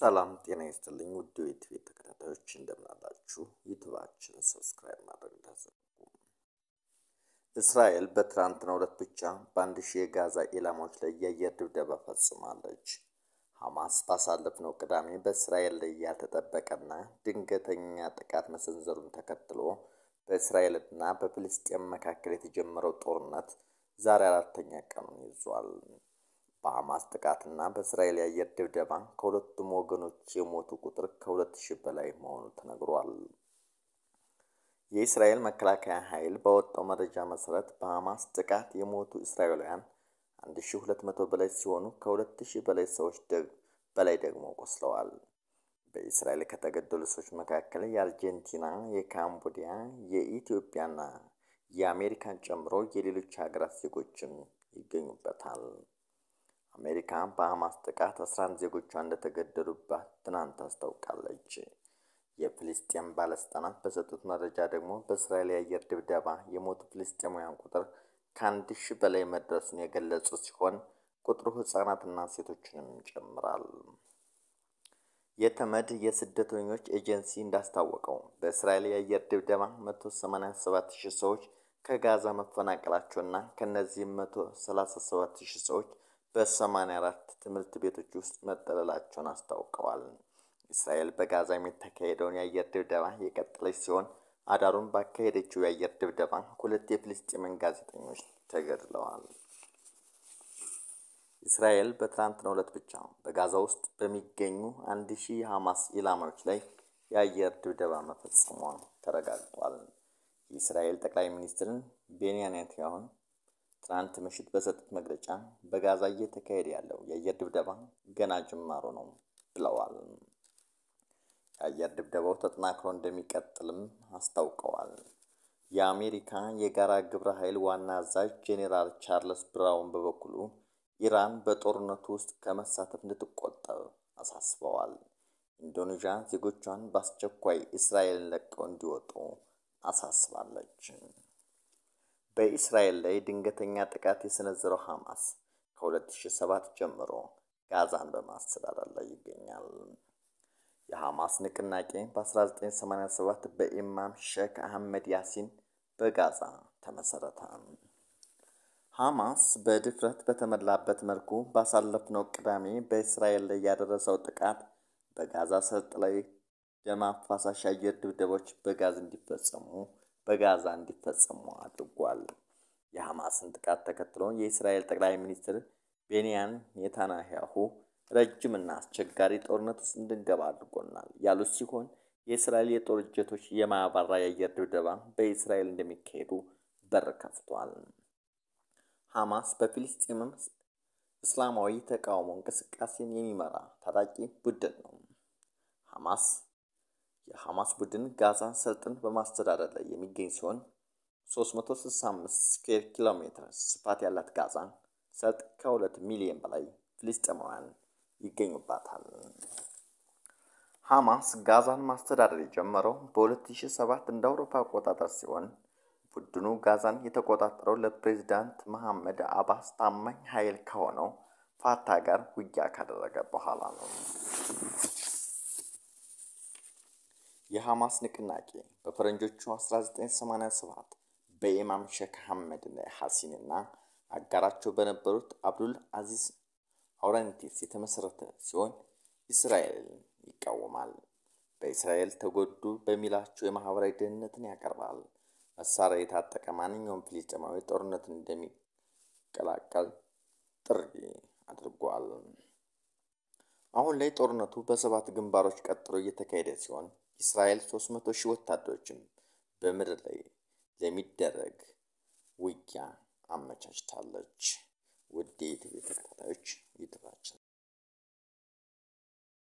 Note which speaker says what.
Speaker 1: ሰላም ጤና ይስጥልኝ ውድ የዩቲዩብ ተከታታዮች እንደምናላችሁ። ዩቲዩባችንን ሰብስክራይብ ማድረግ እንዳትዘነጉ። እስራኤል በትናንትናው ዕለት ብቻ በአንድ ሺህ የጋዛ ኢላማዎች ላይ የአየር ድብደባ ፈጽማለች። ሐማስ ባሳለፍነው ቅዳሜ በእስራኤል ላይ ያልተጠበቀና ድንገተኛ ጥቃት መሰንዘሩን ተከትሎ በእስራኤልና በፍልስጤም መካከል የተጀመረው ጦርነት ዛሬ አራተኛ ቀኑን ይዟል። በሐማስ ጥቃትና በእስራኤል የአየር ድብደባ ከሁለቱም ወገኖች የሞቱ ቁጥር ከሁለት ሺህ በላይ መሆኑ ተነግሯል። የእስራኤል መከላከያ ኃይል ባወጣው መረጃ መሰረት በሐማስ ጥቃት የሞቱ እስራኤላውያን አንድ ሺህ ሁለት መቶ በላይ ሲሆኑ ከሁለት ሺህ በላይ ሰዎች በላይ ደግሞ ቆስለዋል። በእስራኤል ከተገደሉ ሰዎች መካከል የአርጀንቲና፣ የካምቦዲያ፣ የኢትዮጵያና የአሜሪካን ጨምሮ የሌሎች ሀገራት ዜጎችም ይገኙበታል። አሜሪካ በሐማስ ጥቃት 11 ዜጎቿ እንደተገደሉባት ትናንት አስታውቃለች። የፍልስጤም ባለስልጣናት በሰጡት መረጃ ደግሞ በእስራኤል የአየር ድብደባ የሞቱ ፍልስጤማውያን ቁጥር ከአንድ ሺህ በላይ መድረሱን የገለጹ ሲሆን ቁጥሩ ሕጻናትና ሴቶችንም ይጨምራል። የተመድ የስደተኞች ኤጀንሲ እንዳስታወቀው በእስራኤል የአየር ድብደባ 187 ሺህ ሰዎች ከጋዛ መፈናቀላቸውና ከእነዚህም 137 ሺህ ሰዎች በ84 ትምህርት ቤቶች ውስጥ መጠለላቸውን አስታውቀዋል። እስራኤል በጋዛ የሚተካሄደውን የአየር ድብደባ የቀጠለች ሲሆን አዳሩን ባካሄደችው የአየር ድብደባ ሁለት የፍልስጤምን ጋዜጠኞች ተገድለዋል። እስራኤል በትናንትናው ዕለት ብቻ በጋዛ ውስጥ በሚገኙ አንድ ሺህ የሐማስ ኢላማዎች ላይ የአየር ድብደባ መፈጸሟ ተረጋግጧል። የእስራኤል ጠቅላይ ሚኒስትርን ቤንያሚን ኔታንያሁን ትናንት ምሽት በሰጡት መግለጫ በጋዛ እየተካሄደ ያለው የአየር ድብደባ ገና ጅማሮ ነው ብለዋል። የአየር ድብደባው ተጠናክሮ እንደሚቀጥልም አስታውቀዋል። የአሜሪካ የጋራ ግብረ ኃይል ዋና አዛዥ ጄኔራል ቻርልስ ብራውን በበኩሉ ኢራን በጦርነቱ ውስጥ ከመሳተፍ እንድትቆጠብ አሳስበዋል። ኢንዶኔዥያ ዜጎቿን በአስቸኳይ እስራኤልን ለቀው እንዲወጡ አሳስባለች። በእስራኤል ላይ ድንገተኛ ጥቃት የሰነዘረው ሐማስ ከ2007 ጀምሮ ጋዛን በማስተዳደር ላይ ይገኛል። የሐማስ ንቅናቄ በ1987 በኢማም ሼክ አህመድ ያሲን በጋዛ ተመሰረተ። ሐማስ በድፍረት በተሞላበት መልኩ ባሳለፍነው ቅዳሜ በእስራኤል ላይ ያደረሰው ጥቃት በጋዛ ሰርጥ ላይ ደም አፋሳሽ አየር ድብደቦች በጋዝ እንዲፈጸሙ በጋዛ እንዲፈጸሙ አድርጓል። የሐማስን ጥቃት ተከትሎ የእስራኤል ጠቅላይ ሚኒስትር ቤንያሚን ኔታንያሁ ረጅምና አስቸጋሪ ጦርነት ውስጥ እንድንገባ አድርጎናል ያሉት ሲሆን የእስራኤል የጦር ጀቶች የማያባራ የአየር ድብደባ በእስራኤል እንደሚካሄዱ በር ከፍቷል። ሐማስ በፊልስጤምም እስላማዊ ተቃውሞ እንቅስቃሴን የሚመራ ታጣቂ ቡድን ነው። ሐማስ የሐማስ ቡድን ጋዛን ሰርጥን በማስተዳደር ላይ የሚገኝ ሲሆን 365 ስኩዌር ኪሎ ሜትር ስፋት ያላት ጋዛ ሰርጥ ከሁለት ሚሊዮን በላይ ፍልስጤማውያን ይገኙባታል። ሐማስ ጋዛን ማስተዳደር የጀመረው በ2007 እንደ አውሮፓ አቆጣጠር ሲሆን ቡድኑ ጋዛን የተቆጣጠረው ለፕሬዚዳንት መሐመድ አባስ ታማኝ ኃይል ከሆነው ፋታ ጋር ውጊያ ካደረገ በኋላ ነው። የሐማስ ንቅናቄ በፈረንጆቹ 1987 በኢማም ሼክ አህመድ ሐሲንና አጋራቸው በነበሩት አብዱል አዚዝ አውራንቲስ የተመሰረተ ሲሆን እስራኤልን ይቃወማል። በእስራኤል ተጎዱ በሚላቸው የማህበራዊ ደህንነትን ያቀርባል። መሳሪያ የታጠቀ ማንኛውም ፍልስጤማዊ ጦርነትን እንደሚቀላቀል ጥሪ አድርጓል። አሁን ላይ ጦርነቱ በሰባት ግንባሮች ቀጥሎ እየተካሄደ ሲሆን እስራኤል 300 ሺህ ወታደሮችን በምድር ላይ ለሚደረግ ውጊያ አመቻችታለች። ውድ የኢቲቪ ተከታታዮች ይድራችን